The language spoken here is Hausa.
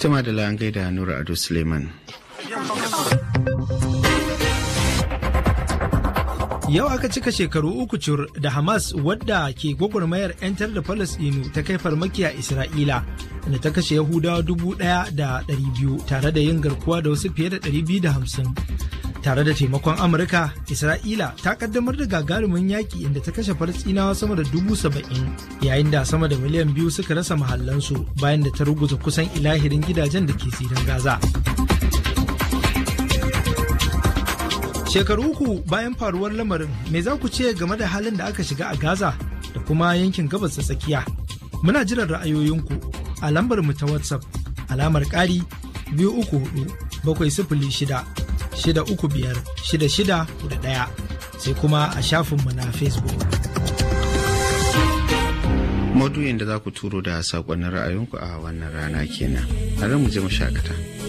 Tuma da an gaida Nura Ado Suleiman. Yau aka cika shekaru uku cur da Hamas wadda ke gwagwarmayar 'yantar da Falasɗinu ta kai farmaki a Isra'ila da ta kashe Yahudawa dubu ɗaya da ɗari biyu tare da yin garkuwa da wasu fiye da ɗari biyu da hamsin. Tare da taimakon Amurka, Isra'ila ta kaddamar da gagarumin yaƙi inda ta kashe Falasɗinawa sama da dubu saba'in yayin da sama da miliyan biyu suka rasa mahallansu bayan da ta ruguza kusan ilahirin gidajen da ke tsirin Gaza. Shekaru uku bayan faruwar lamarin, me za ku ce game da halin da aka shiga a Gaza da kuma yankin gabas ta tsakiya? Muna jiran ra'ayoyinku a lambar mu ta WhatsApp alamar ƙari biyu uku hudu bakwai sifili shida shida uku biyar shida shida da ɗaya sai kuma a shafinmu na Facebook. Maudu'in da za ku turo da saƙonnin ra'ayinku a wannan rana kenan. Tare mu je mu shakata.